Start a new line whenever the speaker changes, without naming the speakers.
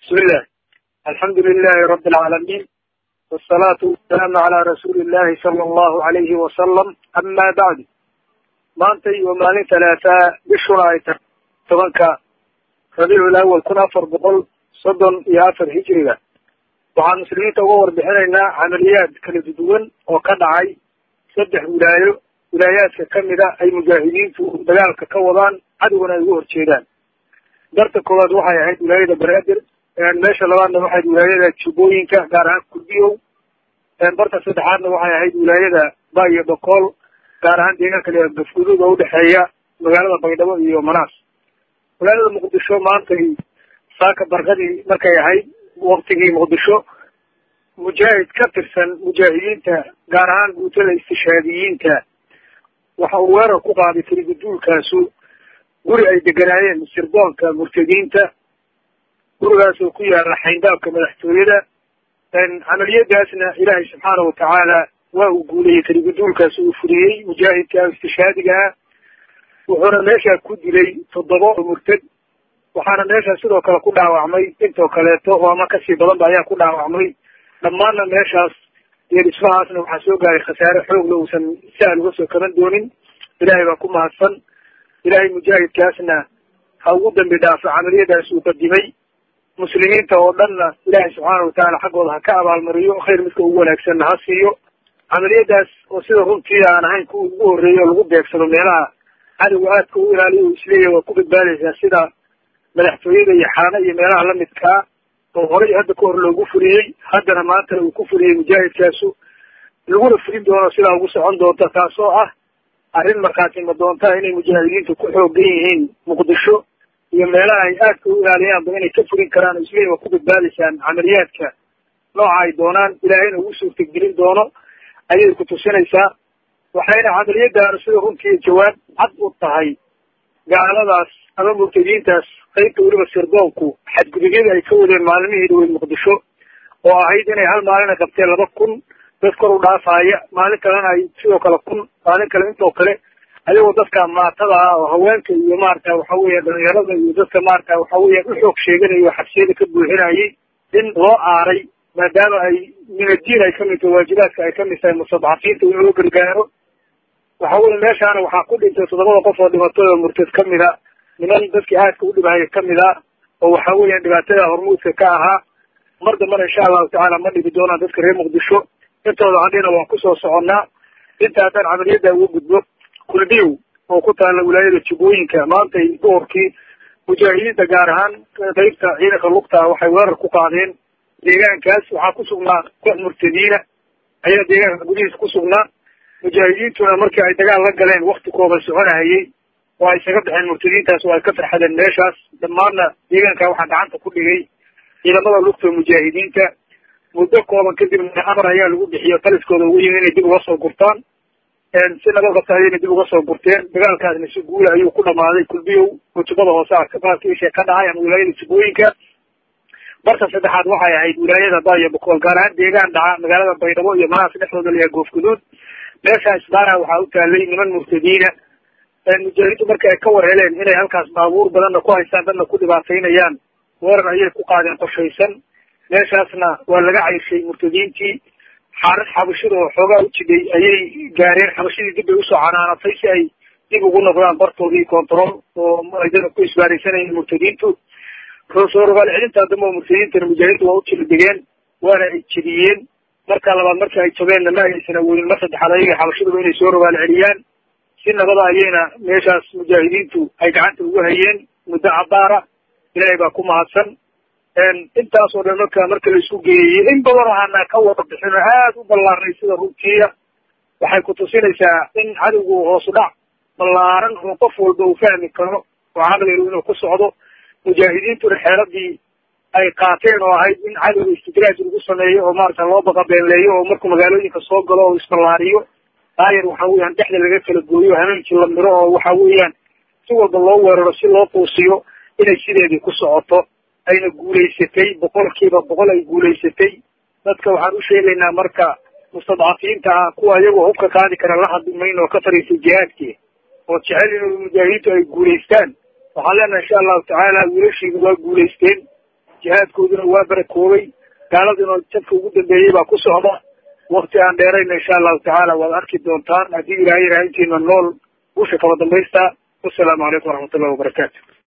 bismillah alxamdu lilahi rabi alcaalamiin wasalaatu wasalaamu calaa rasuuli illahi sala allahu alayhi wasalam ama bacdu maantay waa maalin talaataa bishuna ay tahay tobanka rabiicul awal kun afar boqol soddon iyo afar hijriga waxaan muslimiinta uga warbixinaynaa camaliyaad kala duwan oo ka dhacay saddex wilaayo wilaayaadka kamida ay mujaahidiintu dagaalka ka wadaan cadowgana ay uga horjeedaan darta koowaad waxay ahayd wilaayada banaadir meesha labaadna waxay ahayd wilaayada jubbooyinka gaar ahaan kulbiyow barta saddexaadna waxay ahayd wilaayada ba iyo bokool gaar ahaan deegaanka la gafguduud oo udhexeeya magaalada baydhabo iyo manaas magaalada muqdisho maantay saaka barkadii markay ahayd waktigii muqdisho mujaahid ka tirsan mujaahidiinta gaar ahaan guutada istishaadiyiinta waxa uu weerar ku qaaday tiriguduulkaasu guri ay deganaayeen sirdoonka murtadiinta gurigaas oo ku yaala xayndaabka madaxtooyada camaliyadaasna ilaahay subxaana watacaala waa uu guulayey tiriguduulkaas uu fuliyey mujaahidka istishaadiga ah wuxuuna meeshaa ku dilay toddoba oo murtad waxaana meeshaa sidoo kale ku dhaawacmay intoo kaleeto oo ama kasii badanba ayaa ku dhaawacmay dhammaanna meeshaas iyo dhismahaasna waxaa soo gaaray khasaare xoogla uusan sahal uga soo kaban doonin ilaahay baa ku mahadsan ilaahay mujaahidkaasna ha ugu dambi dhaafo camaliyadaas uu qadimay muslimiinta oo dhanna ilaahay subxaana watacaala xaggooda ha ka abaalmariyo khayr midka ugu wanaagsanna ha siiyo camaliyadaas oo sida runtii aan ahayn kuwa ugu horreeya oo lagu beegsado meelaha cadowga aadka u ilaaliyo uu isleeyahy waa ku badbaadaysaa sida madaxtooyada iyo xaano iyo meelaha lamidkaa oo horay hadda ka hor loogu fuliyey haddana maantana uu ku fuliyey mujaahidkaasu laguna fulin doono sidaa ugu socon doonta taasoo ah arrin markhaatima doonta inay mujaahidiintu ku xoogan yihiin muqdisho iyo meelaha ay aadka u ilaaliyaanba inay ka fulin karaan oo isleeyahy waa ku badbaadaysaan camaliyaadka nooca ay doonaan ilaahayna ugu suurtagelin doono ayay ku tusinaysaa waxayna camaliyadaanu sida runtii jawaab cad u tahay gaaladaas ama murtadiintaas qaybta weliba sirdoonku xadgudubyada ay ka wadeen maalmihii dhaweyd muqdisho oo ahayd inay hal maalina qabteen laba kun dad kor u dhaafaaya maalin kalena ay sidoo kale kun maalin kale intoo kale ayagoo dadka maatada ah oo haweenka iyo maarata waxa weya dhalinyarada iyo dadka maarata waxa weya u xoog sheeganaya oo xabsiyada ka buuxinayay in loo aaray maadaama ay min addiin ay kamid tahay waajibaadka ay kamid tahay mustadcafiinta in loo gargaaro waxa weye meeshaana waxaa ku dhintay toddobada qof oo dhimatay oo murtad kamida niman dadkii aadka u dhibahaya kamid a oo waxa weeyaan dhibaatada hormuudka ka ahaa mar dambana insha allahu tacaala ma dhigi doonaan dadka reer muqdisho intooda hadhina waan kusoo soconnaa inta haddaan camaliyada uga gudbo kulbiyow oo ku taala wilaayada jubbooyinka maantay duhurkii mujaahidiinta gaar ahaan qaybta ciidanka lugta waxay weerar ku qaadeen deegaankaas waxaa ku sugnaa koox murtadiina ayaa deegaanka gudihiisa ku sugnaa mujaahidiintuna markii ay dagaal la galeen wakti kooban soconahayey oo ay isaga baxeen murtadiintaas oo ay ka farxadeen meeshaas dhammaanna deegaanka waxaa gacanta ku dhigay ciidamada lugta mujaahidiinta muddo kooban kadibna amar ayaa lagu bixiyo taliskooda ugu yimi inay dib uga soo gurtaan si nabad qabta ayayna dib uga soo gurteen dagaalkaasna si guula ayuu ku dhamaaday kulbiyow oo jubbada hoose arkabaadka isha ka dhacay ama wilaayada jubbooyinka barta saddexaad waxay ahayd wilaayada ba iyo bokool gaar ahaan deegaan dhaca magaalada baydhabo iyo manaas dhexdooda layaa goofguduud meesha isbaaraha waxaa u taalay niman murtadiina mujaahidiintu markii ay ka war heleen inay halkaas baabuur badanna ku haystaan dadna ku dhibaataynayaan weerar ayay ku qaadeen qorshaysan meeshaasna waa laga cayshay murtadiintii xaarid xabashida oo xoogaa u jidhay ayay gaareen xabashidii dib bay usoo canaanatay si ay dib ugu noqdaan bartoodii control oo ay dadka ku isbaaraysanayeen murtadiintu soo rogaal celintaa dambe oo murtadiintana mujaahidiintu waa u jila degeen waana ay jediyeen marka labaad markii ay jabeenna ma aysan awoodin mar saddexaad ayaga xabashiduba inay soo rogaal celiyaan si nabada ayayna meeshaas mujaahidiintu ay gacanta ugu hayeen muddo cabaara ilaahay baa ku mahadsan intaas oo dhan marka marka la isku geeyey in badan oo aanaa ka wada bixin oo aada u ballaarnay sida runtiiya waxay ku tusinaysaa in cadowgu hoosu dhac ballaaran oo qof walba uu fahmi karo oo caqligu inuu ku socdo mujaahidiintuna xeeladii ay qaateen oo ahayd in cadowga istidraaj lagu sameeyo oo maarata loo baqabeenleeyo oo markuu magaalooyinka soo galo oo isballaariyo daayar waxa weeyaan dhexda laga kala gooyo hameenkii la miro oo waxa weeyaan si walba loo weeraro si loo quusiyo inay sideedii ku socoto ayna guulaysatay boqolkiiba boqol ay guulaysatay dadka waxaan u sheegaynaa marka mustadcafiinta ah kuwa iyagoo hubka qaadi kara la hadli mayno oo ka fariisay jihaadkii oo jecel in mujaahidiintu ay guulaystaan waxaan leenahay insha allahu tacaala wiilashiidu waa guulaysteen jihaadkooduna waa barakoobay gaaladuna jabka ugu dambeeyey baa ku socda wakti aan dheerayna insha allahu tacaala waad arki doontaan haddii ilaahay raha intiina nool busha kaba dambaysta wasalaamu calaykum waraxmat ullahi wabarakaatu